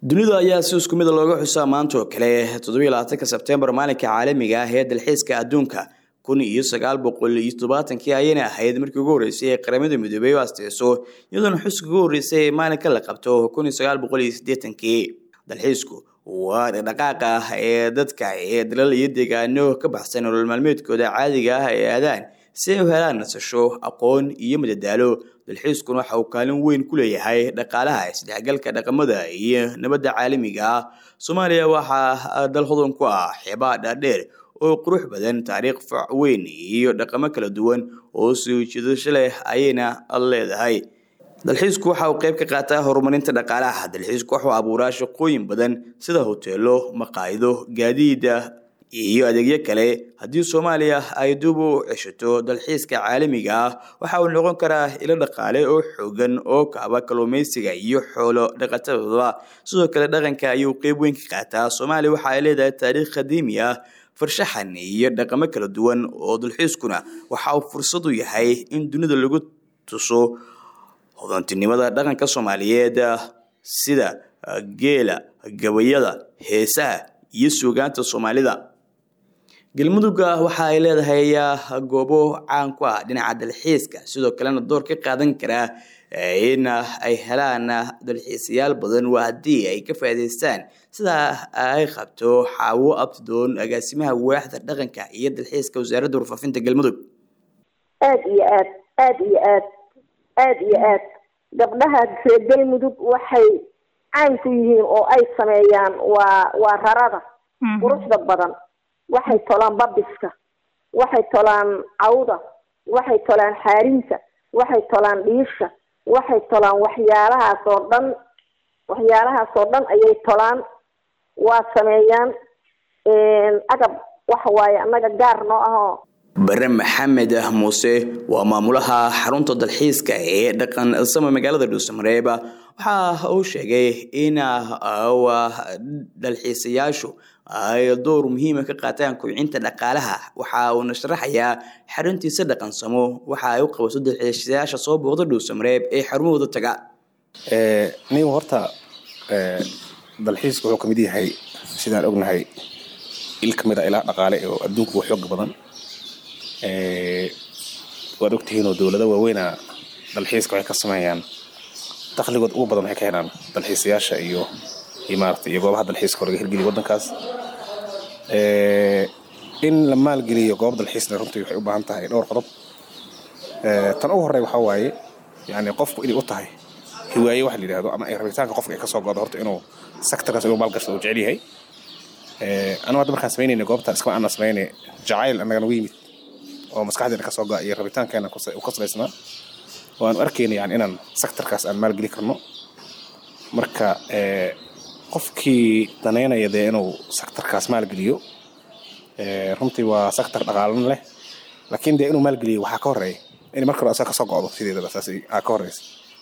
dunida ayaa si isku mida looga xusaa maanta oo kale toddobiyo labaatanka sebtembar maalinka caalamiga ah ee dalxiiska adduunka kun iyo sagaal boqol iyo toddobaatankii ayayna ahayd markii ugu horreysay ee qaramada midoobey u asteyso iyadoona xuska ugu horreysay ee maalinka la qabto kun iyo sagaal boqol iyo siddeetankii dalxiisku waa dhaqdhaqaaqa ah ee dadka ee dalal iyo deegaano ka baxsan nolol maalmeedkooda caadiga ah ay aadaan si ay u helaan nasasho aqoon iyo madadaalo dalxiiskuna waxa uu kaalin weyn ku leeyahay dhaqaalaha isdhexgalka dhaqamada iyo nabadda caalamiga ah soomaaliya waxaa dal hodan ku ah xeebaha dhaadheer oo qurux badan taariikh fac weyn iyo dhaqamo kala duwan oo soo jiidasho leh ayayna leedahay dalxiisku waxa uu qayb ka qaataa horumarinta dhaqaalaha dalxiisku wuxuu abuuraa shaqooyin badan sida hoteelo maqaayido gaadiida iyo adeegyo kale haddii soomaaliya ay dib u ceshato dalxiiska caalamiga ah waxa uu noqon karaa ilo dhaqaale oo xoogan oo kaaba kalluumeysiga iyo xoolo dhaqatadooda sidoo kale dhaqanka ayuu qeyb weyn ka qaataa soomaaliya waxa ay leedahay taariikh qadiimi ah farshaxan iyo dhaqamo kala duwan oo dalxiiskuna waxa uu fursad u yahay in dunida lagu tuso hodantinimada dhaqanka soomaaliyeed sida geela gabayada heesaha iyo suugaanta soomaalida galmudugga waxa ay leedahay goobo caan ku ah dhinaca dalxiiska sidoo kalena door ka qaadan karaa in ay helaan dalxiisayaal badan waa haddii ay ka faa'iidaystaan sida ay qabto xaawo abtidoon agaasimaha waaxda dhaqanka iyo dalxiiska wasaaradda warfaafinta galmudug aad iyo aad aad iyo aad aad iyo aad gabdhaha reer galmudug waxay caan ku yihiin oo ay sameeyaan waa waa rarada quruxda badan waxay tolaan babiska waxay tolaan cawda waxay tolaan xaarinta waxay tolaan dhiisha waxay tolaan waxyaalahaas oo dhan waxyaalahaas oo dhan ayay tolaan waa sameeyaan agab waxa waaye annaga gaar noo ahoo bare maxamed muuse waa maamulaha xarunta dalxiiska ee dhaqan sama magaalada dhuusamareeb waxa uu sheegay in dalxiisayaashu ay door muhiima ka qaataan kobcinta dhaqaalaha waxa uuna sharaxayaa xaruntiisa dhaqansamo waxa ay u qabato dalxiisayaasha soo booqda dhuusamareeb ee xarumahooda taga nin horta dalxiisku wuxuu kamid yahay sidaan ognahay il kamid a ilaa dhaqaale oo adduunku xooga badan waad ogtihiinoo dowlado waaweyna dalxiiska waxay ka sameeyaan dakhligood ugu badan waxay ka helaan dalxiisayaasha iyo iyo maarata iyo goobaha dalxiiska oo laga hirgeliyo waddankaas in la maalgeliyo goob dalxiisna runtii waxay u baahan tahay dhowr qodob tan ugu horey waxaa waaye yani qofku inay u tahay hiwaaye waxa la yidhahdo ama ay rabitaanka qofka ay kasoo go'do horta inuu sectorkaas inuu maalgashado uu jecel yahay anigu hadda markaan samaynayna goobta iskama aanan samaynay jacayl annaga nagu yimid oo maskaxdeena kasoo go'a iyo rabitaankeena u ka salaysnaa oo aanu arkayna yani inaan sectorkaas aan maalgeli karno marka qofkii danaynaya dee inuu sectorkaas maalgeliyo runtii waa sector dhaqaalan leh laakiin dee inuu maalgeliyo waxaa ka horeeya in marka hore asaga kasoo go'do sideedaba saas aa ka horeysa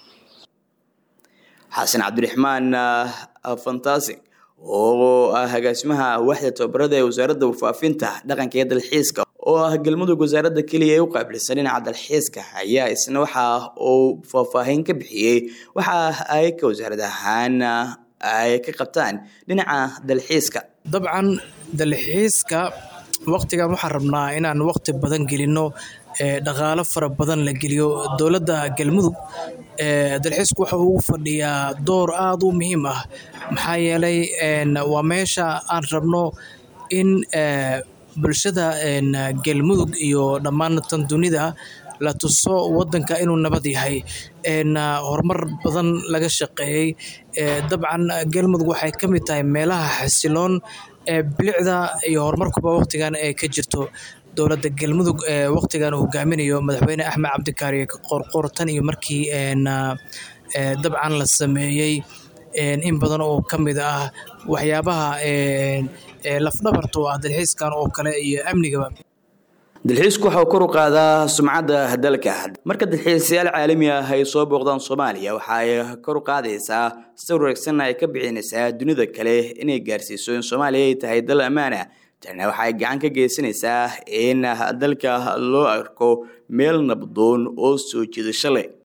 xasan cabdiraxmaan fantastic oo ah agaasimaha waaxda tababarada ee wasaaradda warfaafinta dhaqanka iyo dalxiiska oo ah galmudug wasaaradda keliya ee u qaabilsan dhinaca dalxiiska ayaa isna waxa uu faahfaahin ka bixiyey waxa ay ka wasaarad ahaan ay ka qabtaan dhinaca dalxiiska dabcan dalxiiska waqtigan waxaan rabnaa inaan waqti badan gelino dhaqaalo fara badan la geliyo dowladda galmudug dalxiisku waxa uu fadhiyaa door aada u muhiim ah maxaa yeelay waa meesha aan rabno in bulshada galmudug iyo dhammaan tan dunida la tuso wadanka inuu nabad yahay horumar badan laga shaqeeyey dabcan galmudug waxay ka mid tahay meelaha xasiloon ee bilicda iyo horumarkuba waqtigan ee ka jirto dowladda galmudug ee waqtigan hogaaminayo madaxweyne axmed cabdikaari qorqor tan iyo markii dabcan la sameeyey in badan oo ka mid ah waxyaabaha lafdhabarta oo ah dalxiiskan oo kale iyo amnigaba dalxiisku waxa uu kor u qaadaa sumcadda dalka marka dalxiisayaal caalami ah ay soo booqdaan soomaaliya waxa ay kor u qaadaysaa sawir wanaagsanna ay ka bixinaysaa dunida kale inay gaarsiiso in soomaaliya ay tahay dal ammaana tana waxay gacan ka geysanaysaa in dalka loo arko meel nabdoon oo soo jiidasho leh